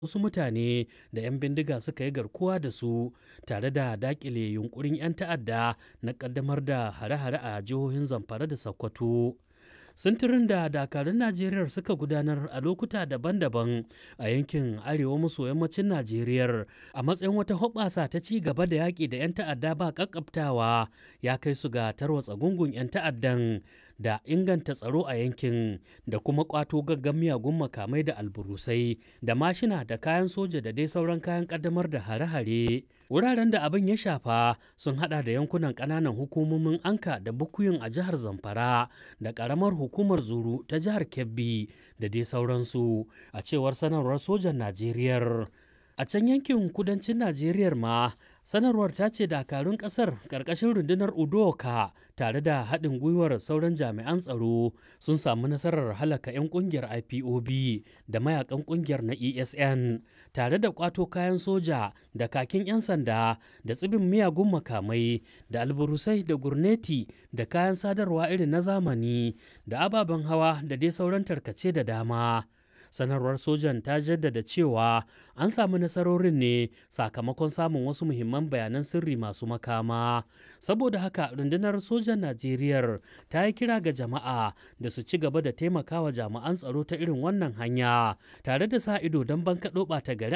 wasu mutane da 'yan bindiga suka yi garkuwa da su tare da dakile yunkurin 'yan ta'adda na kaddamar da hare-hare a jihohin zamfara da sokoto sintirin da dakarun najeriya suka gudanar a lokuta daban-daban a yankin arewa maso yammacin najeriya a matsayin wata hoɓasa ta ci gaba da yaƙi da 'yan ta'adda ba ƙaƙƙabtawa ya kai su ga tarwatsa gungun 'yan ta'addan da inganta tsaro a yankin da kuma kwato gaggan miyagun makamai da alburusai da mashina da kayan soja da dai sauran kayan kaddamar da hare-hare wuraren da abin ya shafa sun hada da yankunan kananan hukumomin anka da bukuyin a jihar zamfara da karamar hukumar zuru ta jihar kebbi da dai sauransu a cewar sanarwar sojan najeriya a can yankin kudancin najeriya ma sanarwar ta ce dakarun kasar karkashin rundunar udoka tare da haɗin gwiwar sauran jami'an tsaro sun samu nasarar halaka 'yan kungiyar ipob da mayakan kungiyar na esn tare da kwato kayan soja da kakin 'yan sanda da tsibin miyagun makamai da alburusai da gurneti da kayan sadarwa irin na zamani da ababen hawa da dai sauran tarkace da dama sanarwar sojan ta jaddada cewa an samu nasarorin ne sakamakon samun wasu muhimman bayanan sirri masu makama saboda haka rundunar sojan najeriya ta yi kira ga jama'a da su ci gaba da taimakawa jami'an tsaro ta irin wannan hanya tare da sa ido don bankaɗo ɓata gari